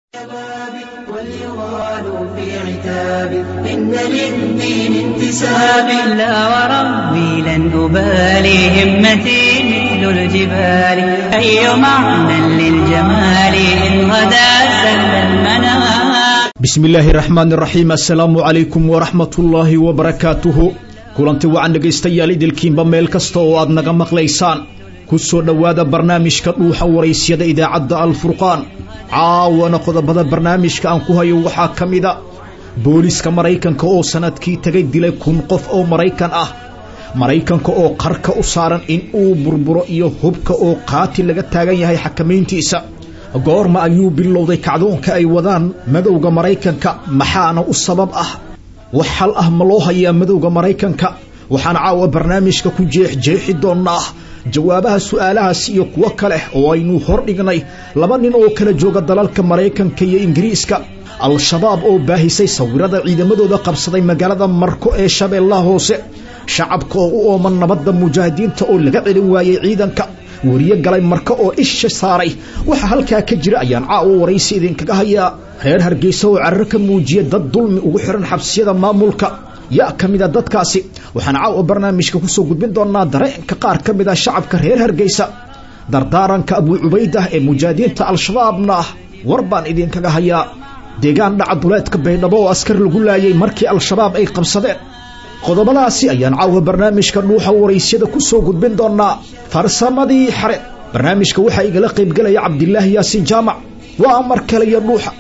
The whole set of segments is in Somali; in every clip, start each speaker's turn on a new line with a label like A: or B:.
A: واليغال في عتاب إن للدين انتساب لا وربي لن أبالي همتي مثل الجبال أي معنى للجمال إن غدا سل المنام
B: bismi illaahi raxmaan raxiim assalaamu calaykum waraxmat ullaahi wabarakaatuhu kulanti wacan dhegaystayaal idilkiinba meel kasta oo aad naga maqlaysaan ku soo dhowaada barnaamijka dhuuxa waraysyada idaacadda alfurqaan caawana qodobada barnaamijka aan ku hayo waxaa ka mida booliiska maraykanka oo sanadkii tagay dilay kun qof oo maraykan ah maraykanka oo qarka u saaran in uu burburo iyo hubka oo qaati laga taagan yahay xakamayntiisa goorma ayuu bilowday kacdoonka ay wadaan madowga maraykanka maxaana u sabab ah wax xal ah ma loo hayaa madowga maraykanka waxaan caawa barnaamijka ku jeexjeexi doonnaa jawaabaha su'aalahaas iyo kuwo kale oo aynu hor dhignay laba nin oo kala jooga dalalka maraykanka iyo ingiriiska al-shabaab oo baahisay sawirada ciidamadooda qabsaday magaalada marko ee shabeellaha hoose shacabka oo u ooman nabadda mujaahidiinta oo laga celin waayey ciidanka weriye galay marka oo isha saaray waxa halkaa ka jira ayaan caawa waraysi idinkaga hayaa reer hargeysa oo carro ka muujiya dad dulmi ugu xihan xabsiyada maamulka yaa ka mid a dadkaasi waxaan caawa barnaamijka kusoo gudbin doonaa dareenka qaar ka mid a shacabka reer hargeysa dardaaranka abuu cubaydah ee mujaahidiinta al-shabaabna ah war baan idinkaga hayaa deegaan dhaca duleedka baydhabo oo askar lagu laayay markii al-shabaab ay qabsadeen qodobadaasi ayaan caawa barnaamijka dhuuxa waraysyada ku soo gudbin doonaa farsamadii xare barnaamijka waxaa igala qaybgelaya cabdilaahi yaasiin jaamac waa mar kale iyo dhuuxa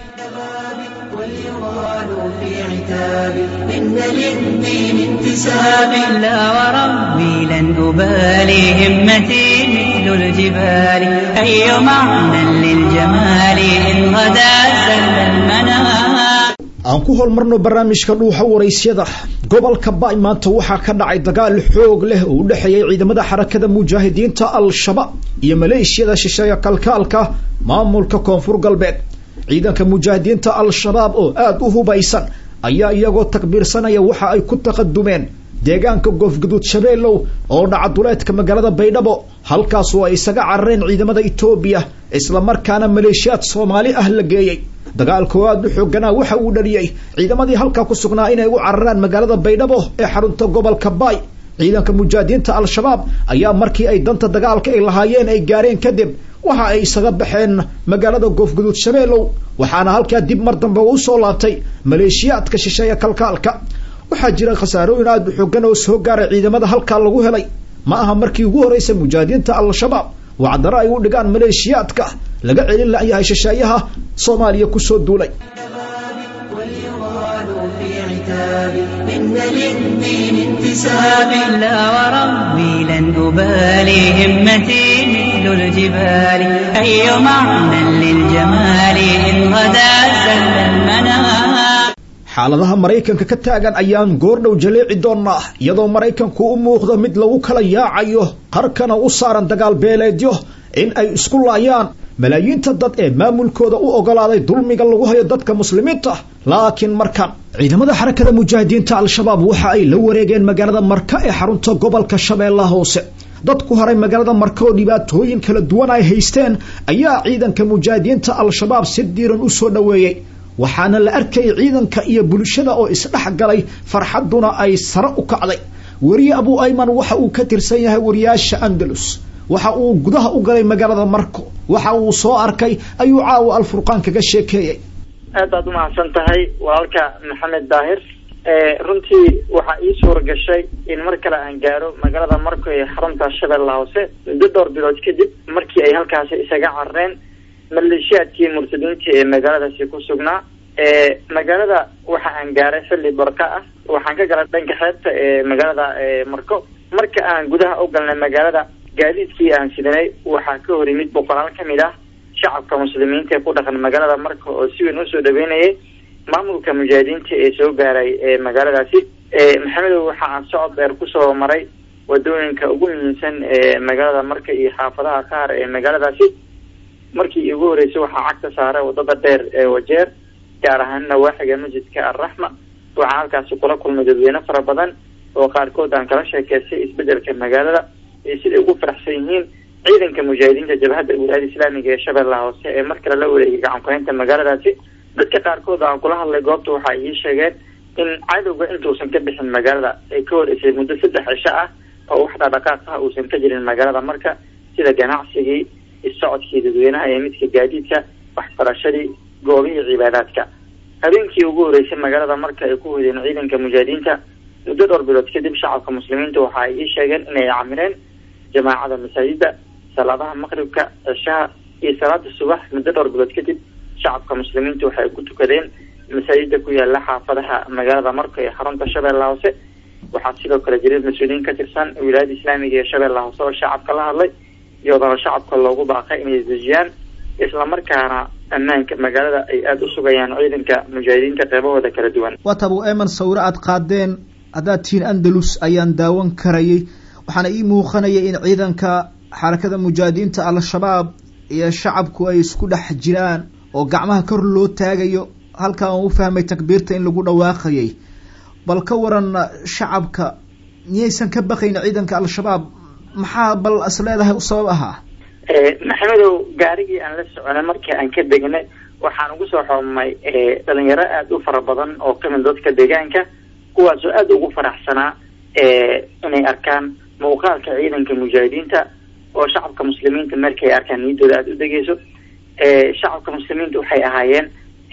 A: واليغال في عتاب إن للدين انتساب لا وربي لن أبالي همتي مثل الجبال أي معنى للجمال إن غدا سل المنام
B: aan ku hormarno barnaamijka dhuuxa waraysyada gobolka baay maanta waxaa ka dhacay dagaal xoog leh oo u dhexeeyay ciidamada xarakada mujaahidiinta al-shabaab iyo maleeshiyada shisheeya kalkaalka maamulka koonfur galbeed ciidanka mujaahidiinta al-shabaab oo aada u hubaysan ayaa iyagoo takbiirsanaya waxa ay ku taqadumeen deegaanka goofguduud shabeellow oo dhaca duleedka magaalada baydhabo halkaas oo ay isaga carareen ciidamada etoobiya islamarkaana maleeshiyaad soomaali ah la geeyey dagaalka oo aada u xooganaa waxa uu dhaliyey ciidamadii halkaa ku sugnaa inay u cararaan magaalada baydhabo ee xarunta gobolka baay ciidanka mujaahidiinta al-shabaab ayaa markii ay danta dagaalka ay lahaayeen ay gaareen kadib waxa ay isaga baxeen magaalada goofguduud shabeellow waxaana halkaa dib mar dambe u soo laabtay maleeshiyaadka shisheeya kalkaalka waxaa jira khasaarooyin aada u xoogan oo soo gaaray ciidamada halkaa lagu helay ma aha markii ugu horreysay mujaahidiinta al-shabaab wacdaro ay u dhigaan maleeshiyaadka laga celin layahay shisheeyaha soomaaliya kusoo duulay
A: واليغال في عتاب إن للدين انتساب لا وربي لن أبالي همتي مثل الجبال أي معنى للجمال إن غدا سل المنام
B: xaaladaha maraykanka ka taagan ayaan goordhow jaleeci doonnaa iyadoo maraykanku u muuqdo mid lagu kala yaacayo qarkana u saaran dagaal beeleedyo in ay isku laayaan malaayiinta dad ee maamulkooda u ogolaaday dulmiga lagu hayo dadka muslimiinta laakiin markan ciidamada xarakada mujaahidiinta al-shabaab waxa ay la wareegeen magaalada marka ee xarunta gobolka shabeellaha hoose dad ku haray magaalada marka oo dhibaatooyin kala duwan ay haysteen ayaa ciidanka mujaahidiinta al-shabaab si diiran u soo dhoweeyey waxaana la arkayay ciidanka iyo bulshada oo isdhex galay farxadduna ay sare u kacday weriye abuu ayman waxa uu ka tirsan yahay wariyaasha andalus waxa uu gudaha u galay magaalada marko waxa uu soo arkay ayuu caawa alfurqaan kaga sheekeeyey
C: aad baad umahadsan tahay walaalka maxamed daahir runtii waxaa ii suura gashay in mar kale aan gaaro magaalada marko ee xarunta shabeella hoose muddo dhowr bilood kadib markii ay halkaasi isaga carareen maleeshiyaadkii murtadiinta ee magaaladaasi ku sugnaa magaalada waxa aan gaaray xilli barqa ah waxaan ka galay dhanka xeebta ee magaalada marko marka aan gudaha u galnay magaalada gaadiidkii aan sidanay waxaa ka hor yimid boqolaal ka mid ah shacabka muslimiinta ee ku dhaqan magaalada marka oo si weyn usoo dhaweynayay maamulka mujaahidiinta ee soo gaaray ee magaaladaasi maxamedow waxa aan socod dheer kusoo maray wadooyinka ugu muhiimsan ee magaalada marka iyo xaafadaha qaar ee magaaladaasi markii ugu horeysay waxaa cagta saaray wadada dheer ee wajeer gaar ahaan nawaaxiga masjidka alraxma waxaa halkaasi kula kulmay dadweyne fara badan oo qaarkood aan kala sheekeystay isbedelka magaalada iyo siday ugu faraxsan yihiin ciidanka mujaahidiinta jabhadda wilaayada islaamiga ee shabeellaha hoose ee mar kale la wareegay gacan ku-haynta magaaladaasi dadka qaarkood aan kula hadlay goobta waxa ay ii sheegeen in cadowga intuusan ka bixin magaalada ay ka horeysay muddo saddex cisho ah oo wax dhaqdhaqaaq ah uusan ka jirin magaalada marka sida ganacsigii isocodkii dadweynaha ee midka gaadiidka waxbarashadii goobihii cibaadaadka habeenkii ugu horeysay magaalada marka ay ku hodeen ciidanka mujaahidiinta muddo dhowr bilood kadib shacabka muslimiinta waxa ay ii sheegeen inay camireen jamaacada masaajida salaadaha maqribka cishaha iyo salaada subax muddo dhowr bilood kadib shacabka muslimiinta waxay ku tukadeen masaajida ku yaala xaafadaha magaalada marka ee xarunta shabeellaha hoose waxaa sidoo kale jiray mas-uuliyiin ka tirsan wilaayada islaamiga ee shabeellaha hoose oo shacabka la hadlay iyadoona shacabka loogu baaqay inay dejiyaan islamarkaana ammaanka magaalada ay aada u sugayaan ciidanka mujaahidiinta qeybahooda kala duwan
B: waata abu eman sawiro aad qaadeen haddaad tihiin andalus ayaan daawan karayay waxaana ii muuqanaya in ciidanka xarakada mujaahidiinta al-shabaab iyo shacabku ay isku dhex jiraan oo gacmaha kor loo taagayo halkaa aan u fahmay takbiirta in lagu dhawaaqayay bal ka waran shacabka miyaysan ka baqayn ciidanka al-shabaab maxaa bal is leedahay u sabab ahaa
C: maxamedow gaarigii aan la soconay markii aan ka degnay waxaan ugu soo xoomay dhalinyaro aada u fara badan oo kamid dadka deegaanka kuwaasoo aada ugu faraxsanaa inay arkaan muuqaalka ciidanka mujaahidiinta oo shacabka muslimiinta markay arkaan niyaddooda aada u degeyso shacabka muslimiinta waxay ahaayeen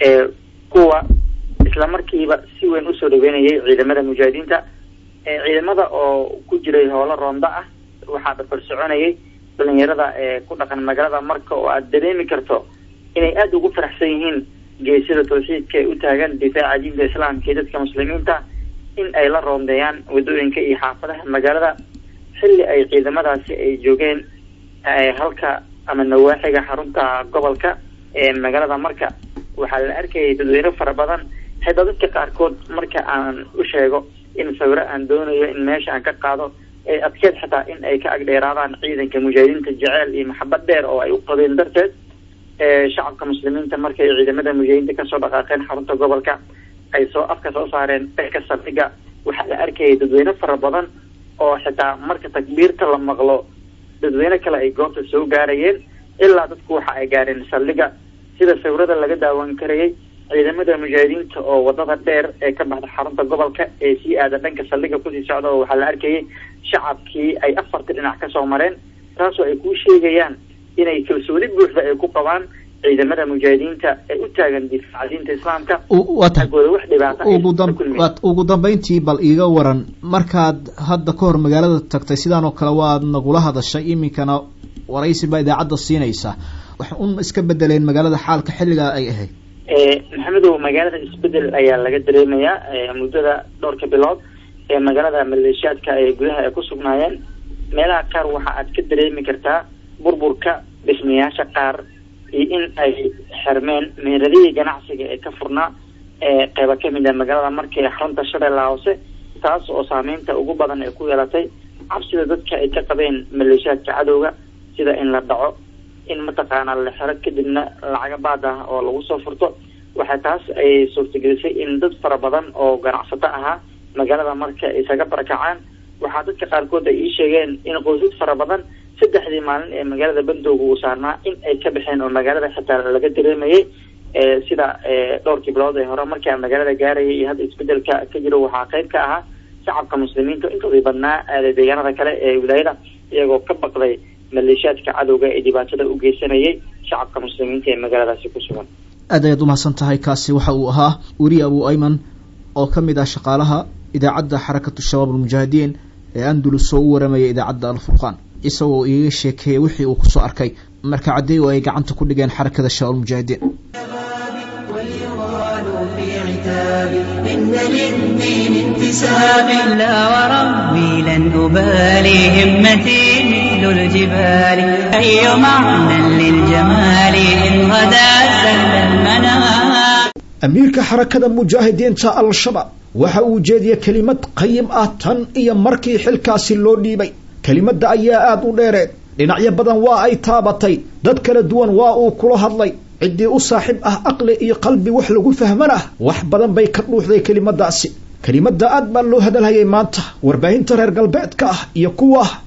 C: kuwa isla markiiba si weyn usoo dhaweynayay ciidamada mujaahidiinta ciidamada oo ku jiray howlo roonda ah waxaa dhafar soconayay dhalinyarada ee ku dhaqan magaalada marka oo aada dareemi karto inay aada ugu faraxsan yihiin geesida tawxiidka ee u taagan difaaca diinta islaamka iyo dadka muslimiinta in ay la roondeeyaan wadooyinka iyo xaafadaha magaalada xilli ay ciidamadaasi ay joogeen halka ama nawaaxiga xarunta gobolka ee magaalada marka waxaa la arkayay dadweyne fara badan xitaa dadka qaarkood marka aan u sheego in sawiro aan doonayo in meesha aan ka qaado adkeed xitaa in ay ka agdheeraadaan ciidanka mujaahidiinta jeceel iyo maxabad dheer oo ay u qabeen darteed shacabka muslimiinta markay ciidamada mujaahidiinta kasoo dhaqaaqeen xarunta gobolka ay soo afka soo saareen dhanka saldhiga waxaa la arkayay dadweyne fara badan oo xitaa marka takbiirta la maqlo dadweyne kale ay goobta soo gaarayeen ilaa dadku waxa ay gaareen saldhiga sida sawirada laga daawan karayay ciidamada mujaahidiinta oo wadada dheer ee ka baxda xarunta gobolka ee sii aada dhanka saldhiga kusii socda oo waxaa la arkayay shacabkii ay afarta dhinac kasoo mareen taasoo ay kuu sheegayaan inay kalsooni buuxda ay ku qabaan ciidamada mujaahidiinta ee u taagan difaaca diinta islaamka agooda wax dhibaata
B: ugu dambeyntii bal iiga waran markaad hadda ka hor magaalada tagtay sidaan oo kale waad nagula hadashay iminkana waraysi baa idaacadda siinaysa wax un iska bedeleen magaalada xaalka xilligaa ay ahayd
C: maxamedow magaalada isbedel ayaa laga dareemayaa muddada dhowrka bilood ee magaalada maleeshiyaadka ay gudaha ay ku sugnaayeen meelaha qaar waxa aad ka dareemi kartaa burburka dhismayaasha qaar iyo in ay xirmeen meeradihii ganacsiga ee ka furnaa qeyba kamid a magaalada markii xarunta shabeellaha hoose taas oo saameynta ugu badan ay ku yeelatay cabsida dadka ay ka qabeen maleeshiyaadka cadowga sida in la dhaco in mataqaanaa la xiro kadibna lacaga baad ah oo lagu soo furto waxaa taas ay suurtagelisay in dad fara badan oo ganacsato ahaa magaalada marka isaga barakacaan waxaa dadka qaarkood ay ii sheegeen in qoysas fara badan saddexdii maalin ee magaalada bandooga uu saarnaa in ay ka baxeen oo magaalada xitaa laga dareemayay sida dhowrkii bilood ee hore markaa magaalada gaarayay iyo hadda isbedelka ka jiro waxaa qeyb ka ahaa shacabka muslimiinta intoodii badnaa deegaanada kale ee wilaayada iyagoo ka baqday maleeshiyaadka cadowga ee dhibaatada u geysanayay shacabka muslimiinta ee magaaladaasi ku sugan
B: aad ayaad umahadsan tahay kaasi waxa uu ahaa weri abu ayman oo ka mid ah shaqaalaha idaacadda xarakatu shabaab almujaahidiin ee andalus oo u waramaya idaacadda alfurqaan isagoo iiga sheekeeyay wixii uu kusoo arkay marka caddeey oo ay gacanta ku dhigeen xarakada shabaab almujaahidiin
A: إن للدين انتساب لا وربي لن أبالي همتي مثل الجبال أي معنى للجمال إن غدا سهل المنام
B: amiirka xarakada mujaahidiinta al-shabaab waxa uu jeediyey kelimad qayim ah tan iyo markii xilkaasi loo dhiibay kelimadda ayaa aada u dheereed dhinacyo badan waa ay taabatay dad kala duwan waa uu kula hadlay ciddii u saaxiib ah aqli iyo qalbi wax lagu fahmanah wax badan bay ka dhuuxday kelimadaasi kelimadda aad baa loo hadalhayay maanta warbaahinta reer galbeedka ah iyo kuwa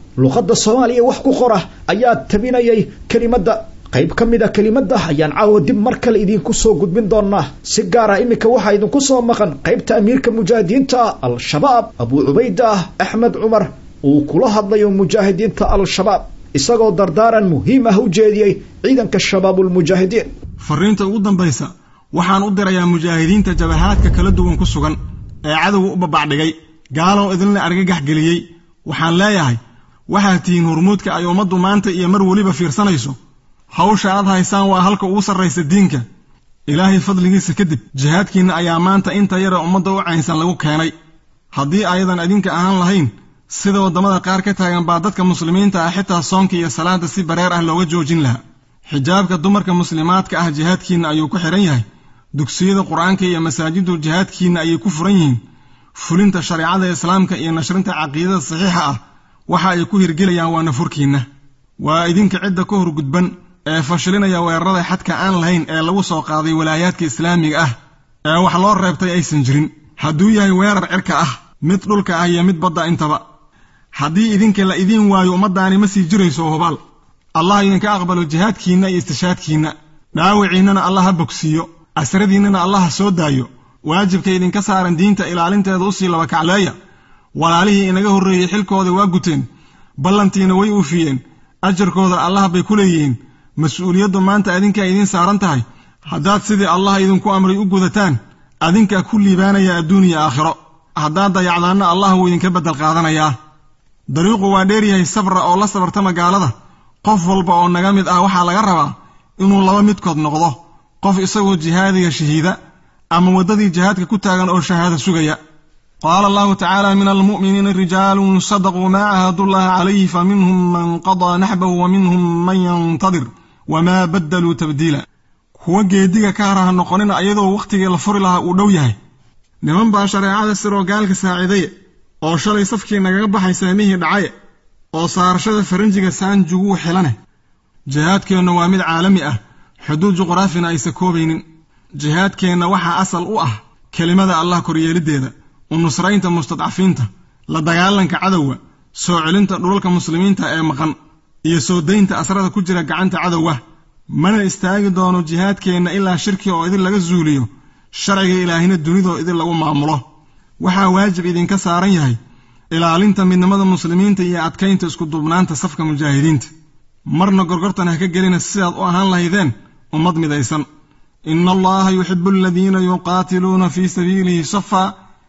B: luqadda soomaaliya wax ku qora ayaa tabinayay kelimadda qayb ka mid a kelimadda ayaan caawa dib mar kale idinku soo gudbin doonaa si gaara iminka waxaa idinku soo maqan qaybta amiirka mujaahidiinta al-shabaab abuu cubayda axmed cumar uu kula hadlayo mujaahidiinta al-shabaab isagoo dardaaran muhiim ah u jeediyey ciidanka shabaabulmujaahidiin
D: fariinta ugu dambaysa waxaan u dirayaa mujaahidiinta jabahaadka kala duwan ku sugan ee cadowga u babacdhigay gaalow idinla argagax geliyey waxaan leeyahay waxaad tihiin hormuudka ay ummaddu maanta iyo mar weliba fiirsanayso hawsha aad haysaan waa halka ugu sarraysa diinka ilaahay fadligiisa kadib jihaadkiinna ayaa maanta inta yara ummadda u caynsan lagu keenay haddii ayadan idinka ahaan lahayn sida waddamada qaar ka taagan baa dadka muslimiinta ah xitaa soonka iyo salaada si bareer ah looga joojin lahaa xijaabka dumarka muslimaadka ah jihaadkiinna ayuu ku xidhan yahay dugsiyada qur-aanka iyo masaajiddu jihaadkiinna ayay ku furan yihiin fulinta shareecada islaamka iyo nashrinta caqiidada saxiixa ah waxa ay ku hirgelayaan waa nafurkiinna waa idinka cidda ka horgudban ee fashilinaya weerarada xadka aan lahayn ee lagu soo qaaday walaayaadka islaamiga ah ee wax loo reebtay aysan jirin hadduu yahay weerar cirka ah mid dhulka ah iyo mid badda intaba haddii idinka la idiin waayo ummaddaani ma sii jirayso hubaal allah idinka aqbalo jihaadkiinna iyo istishaadkiinna dhaawiciinnana allah ha bogsiiyo asradiinnana allah ha soo daayo waajibka idinka saaran diinta ilaalinteeda usii laba kacleeya walaalihii inaga horreeyey xilkooda waa guteen ballantiina way uufiyeen ajarkooda allah bay ku leeyihiin mas-uuliyaddu maanta adinkaa idiin saaran tahay haddaad sidii allah idinku amray u gudataan adinkaa ku liibaanaya adduun iyo aakhiro haddaad dayacdaanna allah wuu idinka beddel qaadanayaa dariiqu waa dheeryahay sabra oo la sabarta magaalada qof walba oo naga mid ah waxaa laga rabaa inuu laba midkood noqdo qof isagoo jihaadiga shahiida ama waddadii jihaadka ku taagan oo shahaado sugaya qaala allahu tacaala min almu'miniina rijaalun sadaquu maa caahadullaha calayhi fa minhum man qadaa naxbahu wa minhum man yantadir wamaa baddaluu tabdiila kuwa geediga ka haraha noqonina ayadoo wakhtigii la furi lahaa uu dhow yahay niman baa shareecada siroo gaalka saaciidaye oo shalay safkii nagaga baxay saamihii dhacaye oo saarashada faranjiga saanjuguu xilane jihaadkeenna waa mid caalami ah xuduud juqraafina aysa koobaynin jihaadkeenna waxaa asal u ah kelimada allah koryeeliddeeda u nusraynta mustadcafiinta la dagaalanka cadowga soo celinta dhulalka muslimiinta ee maqan iyo soo daynta asrada ku jira gacanta cadowga mana istaagi doono jihaadkeenna ilaa shirki oo idin laga zuuliyo sharciga ilaahina dunidoo idin lagu maamulo waxaa waajib idinka saaran yahay ilaalinta midnimada muslimiinta iyo adkaynta iskuduubnaanta safka mujaahidiinta marna gorgortan ha ka gelina sidaad u ahaan lahaydeen ummad midaysan ina allaha yuxibu aladiina yuqaatiluuna fii sabiilihi safa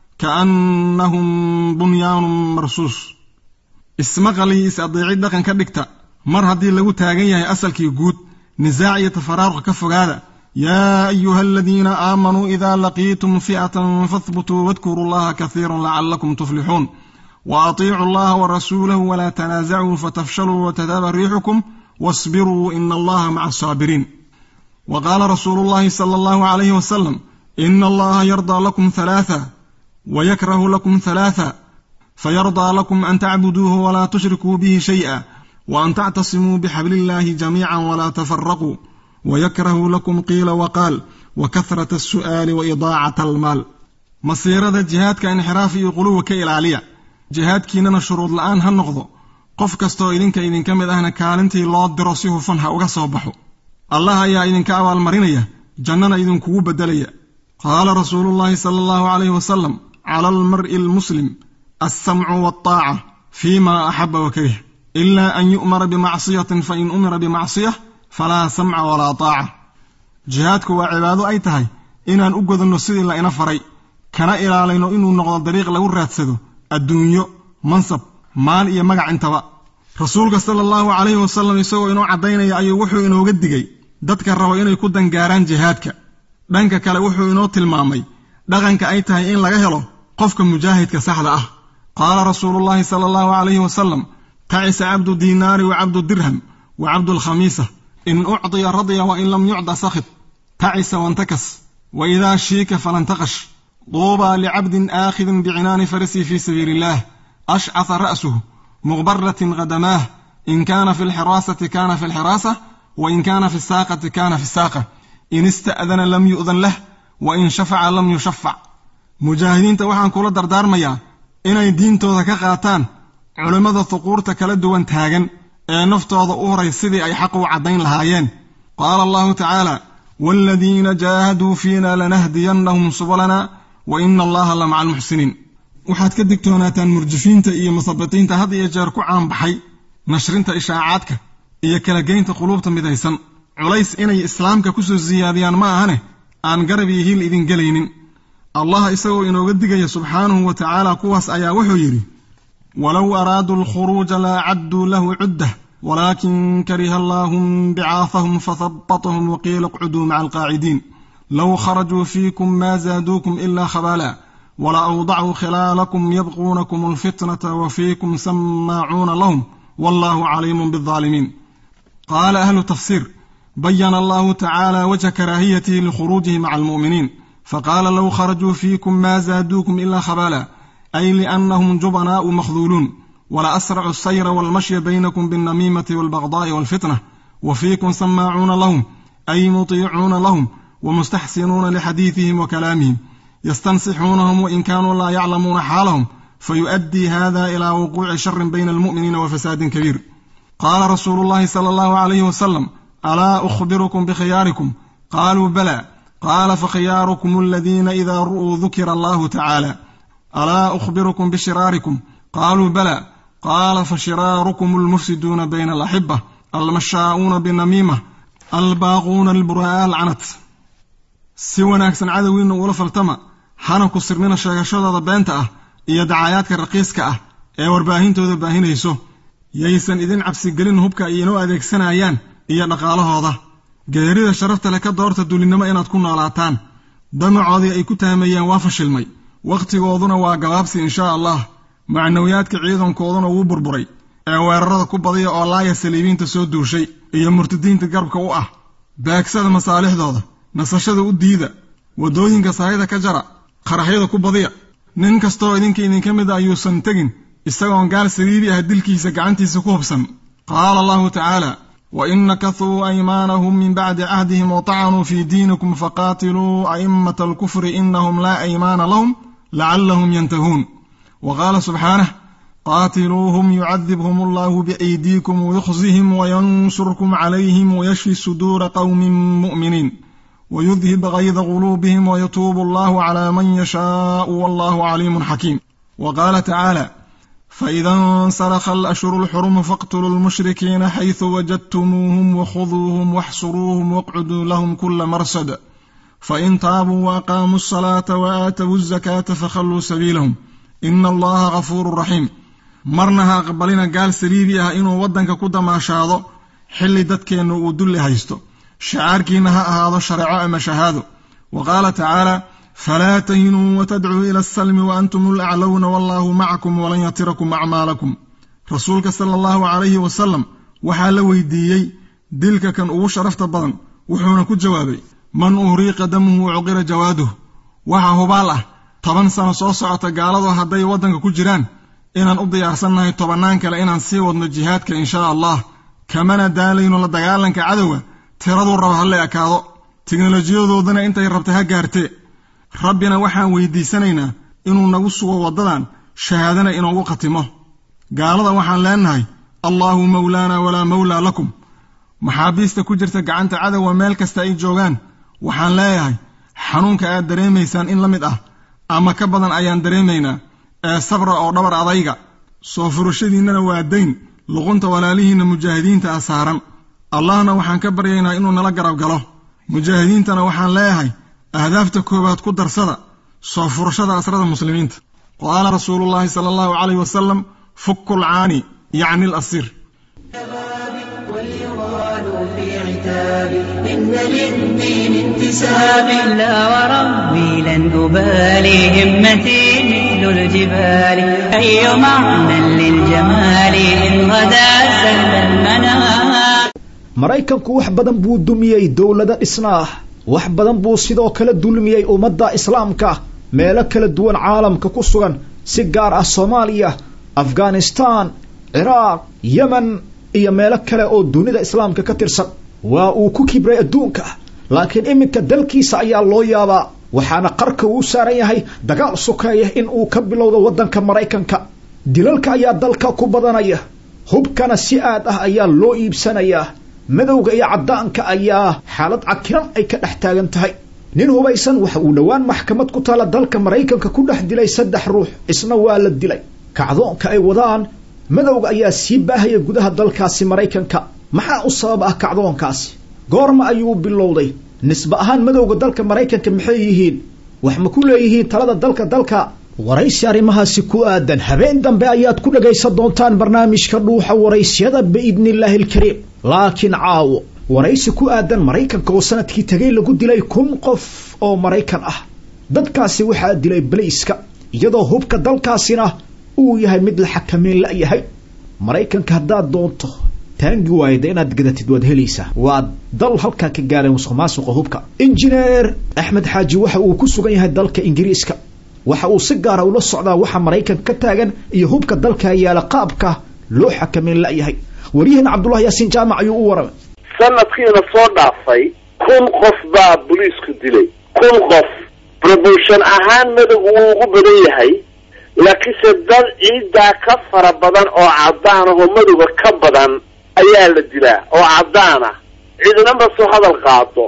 D: kaannahum bunyaanun marsuus ismaqal iyo is-adeecid dhaqan ka dhigta mar haddii lagu taagan yahay asalkii guud nisaac iyo tafaraaruq ka fogaada yaa ayuha aladiina aamanuu idaa laqiitum fi'atan fahbutuu wadkuruu allaha kasiiran lacallakum tuflixuun wa atiicuu allaha wa rasuulahu walaa tanaasacuu fatafshaluu watadaaba riixukum wasbiruu ina allaha maca asaabiriin wa qaala rasuulu llahi sala allahu calayhi wasalam ina allaha yardaa lakum halaatha ويكره لكم ثلاثا فيرضى لكم أن تعبدوه ولا تشركوا به شيئا وأن تعتصموا بحبل الله جميعا ولا تفرقوا ويكره لكم قيل وقال وكثرة السؤال وإضاعة المال مصيرة جهادك انحراف قلوب كإلالية جهادك إننا شروط الآن هالنقض qof kastoo idinka idinka mid ahna kaalintii loo diro si hufan ha uga soo baxo allah ayaa idinka abaalmarinaya jannana idinkugu beddelaya qaala rasuulu llahi sala allahu calayhi wasalam cala almar'i almuslim alsamcu waltaaca fima axaba wa karih ila an yu'mara bimacsiyatin fain umira bimacsiyah falaa samca walaa taaca jihaadku waa cibaado ay tahay inaan u godanno sidii la ina faray kana ilaalayno inuu noqdo dariiq lagu raadsado adduunyo mansab maal iyo magac intaba rasuulka sala allahu calayhi wasalam isagoo inoo caddaynaya ayuu wuxuu inooga digay dadka raba inay ku dangaaraan jihaadka dhanka kale wuxuu inoo tilmaamay dhaqanka ay tahay in laga helo qofka mujaahidka saxda ah qaala rasuulullahi sala allahu calayhi wasalam tacisa cabdu diinaari wa cabdu dirham wa cabdu lkhamiisa in ucdiya radya wa in lam yucda sakhid tacisa wantakas wa idaa shiika falantaqash duubaa licabdin aakhidin bicinaani farisi fii sabiili illaah ashcasa ra'suhu muqbaratin khadamaah in kaana fi lxiraasati kaana fi lxiraasa wa in kaana fi saaqati kaana fi saaqa in ista'dana lam yu'dan lah wa in shafaca lam yushafac mujaahidiinta waxaan kula dardaarmayaa inay diintooda ka qaataan culimmada huquurta kala duwan taagan ee naftooda u horay sidii ay xaq u caddayn lahaayeen qaala allahu tacaala waaladiina jaahaduu fiina lanahdiyannahum subalana wa ina allaha la maca almuxsiniin waxaad ka digtoonaataan murjifiinta iyo musabitiinta had iyo jeer ku caanbaxay nashrinta ishaacaadka iyo kala geynta quluubta midaysan culays inay islaamka ku soo siyaadiyaan ma ahane aan garab iyo hiil idin gelaynin allah isagoo inooga digaya subxaanahu wa tacaala kuwaas ayaa wuxuu yidhi walow araaduu alkhuruuja la acadduu lahu cuddah walaakin kariha allaahum bicaafahum fahabbatahum waqiila اqcuduu maca alqaacidiin low kharajuu fiikum ma zaaduukum ila khabaala wla awdacuu khilaalakum yabquunakum alfitnata wa fiikum samaacuuna lahum wallahu caliimun biaalimiin qaala ahlu tafsiir bayana allahu tacaala wajha karaahiyatihi likhuruujihi maca almu'miniin faqaala low kharajuu fiikum ma zaaduukum ila khabaala ay liannahum jubanaa'u makhduuluun wala asracu asayra walmashya baynakum biاlnamiimati walbagdaa'i walfitna wa fiikum samaacuuna lahum ay mutiicuuna lahum wamustaxsinuuna lixadiidihim wa kalaamihim yastansixuunahum wain kaanuu laa yaclamuuna xaalahum fayuؤaddii hada ilaa wuquuci sharin bayna almu'miniina wa fasaadin kabiir qaala rasuulu llahi sala allahu calayhi wasalam alaa ukhbirukum bikhiyaarikum qaaluu bala qaala fakhiyaarukum aladiina idaa ru'uu dukira allahu tacaala alaa ukhbirukum bishiraarikum qaaluu bala qaala fashiraarukum almufsiduuna bayna alaxiba almashaa'uuna binamiima albaaquuna albura'a alcanat si wanaagsan cadowgiinna ula faltama hana ku sirnina sheegashadooda beenta ah iyo dacayaadka raqiiska ah ee warbaahintooda baahinayso yaysan idin cabsigelin hubka ay inoo adeegsanayaan iyo dhaqaalahooda geerida sharafta leh ka doorta dulinnimo inaad ku noolaataan damacoodii ay ku taameeyeen waa fashilmay wakhtigooduna waa gabaabsi inshaa allah macnawiyaadka ciidankooduna wuu burburay ee weerarada ku badiya oo laaya saliibiinta soo duushay iyo murtadiinta garabka u ah baagsada masaalixdooda nasashada u diida waddooyinka sahayda ka jara qaraxyada ku badiya nin kastoo idinka idinka mid a ayuusan tegin isagoon gaal saliibi ah dilkiisa gacantiisa ku hubsan qaala allahu tacaala wain nakasuu aymaanahum min bacdi cahdihim watacanuu fii diinikum faqaatiluu a'immata alkufri inahum laa aymaana lahum lacallahum yantahuun wa qaala subxaanah qaatiluuhum yucadibhum allahu biaydiikum wayukhzihim wayansurkum calayhim wayashfi suduura qowmin mu'miniin ويذهب غيظ قلوبهم ويتوب الله على من يشاء والله عليم حكيم وقال تعالى فإذا انسلخ الأشهر الحرم فاقتلوا المشركين حيث وجدتموهم وخذوهم واحصروهم واقعدوا لهم كل مرصد فإن تابوا وأقاموا الصلاة وآتوا الزكاة فخلوا سبيلهم إن الله غفور رحيم marnaha aqbalina gaal saliibi ah inuu waddanka ku damaashaado xilli dadkeennu uu dulli haysto shacaarkiina ha ahaado shareeco ama shahaado wa qaala tacaala falaa tahinuu watadcuu ila asalmi wa antum alaclowna wallaahu macakum walan yatirakum acmaalakum rasuulka sala allahu calayhi wasalam waxaa la weydiiyey dilka kan ugu sharafta badan wuxuuna ku jawaabay man uhriiqa damuhu cuqira jawaaduh waxa hubaal ah toban sano soo socota gaaladu hadday waddanka ku jiraan inaan u diyaarsannahay tobannaan kale inaan sii wadno jihaadka inshaa allah kamana daalayno la dagaalanka cadowga tiraduu raba ha la ekaado tiknolojiyadoodana intay rabtay ha gaartee rabbina waxaan weydiisanaynaa inuu nagu sugo waddadan shahaadana inoogu khatimo gaalada waxaan leenahay allaahu mawlaana walaa mawlaa lakum maxaabiista ku jirta gacanta cadowga meel kasta ay joogaan waxaan leeyahay xanuunka aad dareemaysaan in la mid ah ama ka badan ayaan dareemaynaa ee sabra oo dhabar adayga soo furashadiinnana waa dayn luqunta walaalihiinna mujaahidiinta ah saaran allahna waxaan ka baryaynaa inuu nala garab galo mujaahidiintana waxaan leeyahay ahdaafta koowaad ku darsada soo furashada asrada muslimiinta qaala rasuulullaahi sala allahu calayh wasalam fukku lcaani yacni alasiir
A: إن للدين انتساب لا وربي لن أبالي همتي مثل الجبال أي معنى للجمال إن غدا سهل المنام
B: maraykanku wax badan buu dumiyey dowlado dhisnaah wax badan buu sidoo kale dulmiyey ummadda islaamka meelo kala duwan caalamka ku sugan si gaar ah soomaaliya afghanistaan ciraaq yemen iyo meelo kale oo dunida islaamka ka tirsan waa uu ku kibray adduunka laakiin iminka dalkiisa ayaa loo yaabaa waxaana qarka uu saaran yahay dagaal sokeeya in uu ka bilowdo waddanka maraykanka dilalka ayaa dalka ku badanaya hubkana si aad ah ayaa loo iibsanayaa madowga iyo caddaanka ayaa xaalad cakiran ay ka dhex taagan tahay nin hubaysan waxa uu dhowaan maxkamad ku taala dalka maraykanka ku dhex dilay saddex ruux isna waa la dilay kacdoonka ay wadaan madowga ayaa sii baahaya gudaha dalkaasi maraykanka maxaa u sabab ah kacdoonkaasi goorma ayuu bilowday nisbe ahaan madowga dalka maraykanka maxay yihiin wax ma ku leeyihiin talada dalka dalka waraysi arrimahaasi ku aadan habeen dambe ayaad ku dhagaysan doontaan barnaamijka dhuuxa waraysyada biidnillaahi alkariim laakiin caawo waraysi ku aadan maraykanka oo sanadkii tegay lagu dilay kun qof oo maraykan ah dadkaasi waxaa dilay balayska iyadoo hubka dalkaasina uu yahay mid la xakameyn la-yahay maraykanka haddaad doonto taangi waayda inaad gadatid waad helaysaa waa dal halkaa ka gaaray musuq maasuqa hubka injineer axmed xaaji waxa uu ku sugan yahay dalka ingiriiska waxa uu si gaara ula socdaa waxa maraykanka ka taagan iyo hubka dalka yaala qaabka loo xakameyn la-yahay waryahan cabdullahi yaasiin jaamac ayuu u waramay
E: sanadkiina soo dhaafay kun qof baa boliisku dilay kun qof promotion ahaan madowgu wuu ugu badan yahay laakiinse dad ciiddaa ka fara badan oo caddaan ah oo madowga ka badan ayaa la dilaa oo caddaan ah cidinama soo hadal qaado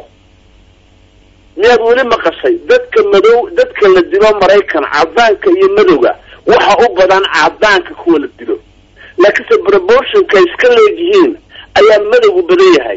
E: miyaad weli maqashay dadka madow dadka la dilo maraykan caddaanka iyo madowga waxa u badan caddaanka kuwa la dilo laakiinse proportionka iska leegyihiin ayaa madowgu badan yahay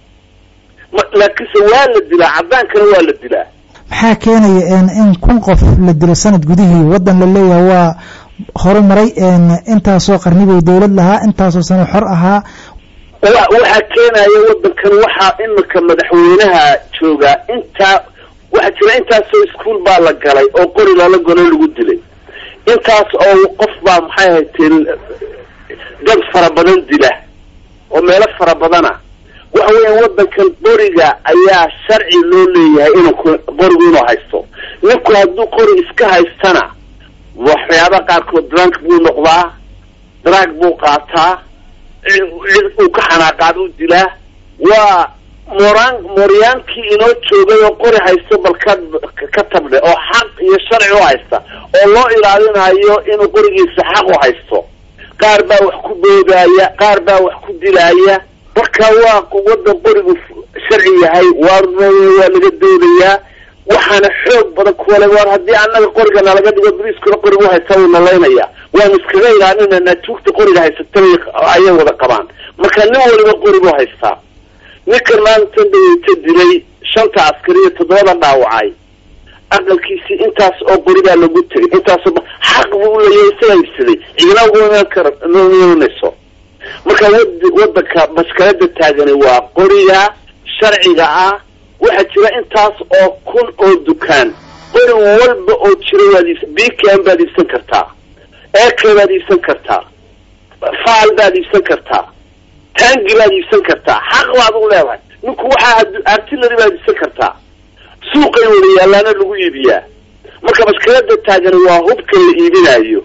E: laakiinse waa la dilaa caddaankana waa la dilaa
F: maxaa keenaya in kun qof la dilo sanad gudihii waddan la leeyahay waa horumaray intaasoo qarnibay dawlad lahaa intaasoo sano xor ahaa
E: waxaa keenaya waddankan waxaa imika madaxweynaha joogaa intaa waxaa jira intaasoo iskuol baa la galay oo qori lala galo lagu dilay intaas oo qof baa maxay hayteen dad fara badan dila oo meelo fara badana waxa weeyaan waddankan qoriga ayaa sharci loo leeyahay inuu qorigu inuu haysto ninku hadduu qori iska haystana waxyaaba qaarkood drunk buu noqdaa drag buu qaataa cid uu ka xanaaqaad u dilaa waa moraan moryaankii inoo joogay oo qori haysto bal ka ka tabdhe oo xaq iyo sharci u haysta oo loo ilaalinayo inuu qorigiisa xaq u haysto qaar baa wax ku boodaaya qaar baa wax ku dilaaya marka waa waddan qorigu sharci yahay waa waa laga doodayaa waxaana xoog badan kuwale war haddii annaga qoriga nalaga dhigo boliiskuna qoriga uhaysta wuu nalaynaya waanu iskaga ilaalinanaa tuugta qoriga haysata ayay wada qabaan marka nin waliba qorigu haystaa ninkan maalintan daweyta dilay shanta askari iyo toddobada dhaawacay aqalkiisii intaas oo qorigaa lagu tegay intaasoo xaq buu uleeyahay isaga ibsaday ciidana ugu imaan kara imanayso marka wad waddanka maskalada taagani waa qoriga sharciga ah waxaa jira intaas oo kun oo dukaan qori walba oo jira waad iibs bkm baad iibsan kartaa ek baad iibsan kartaa faal baad iibsan kartaa tangi baad iibsan kartaa xaq baad u leedahay ninku waxaa artillery baad iibsan kartaa suuqay wada yaalaana lagu iibiyaa marka maskalada taagani waa hubka la iibinayo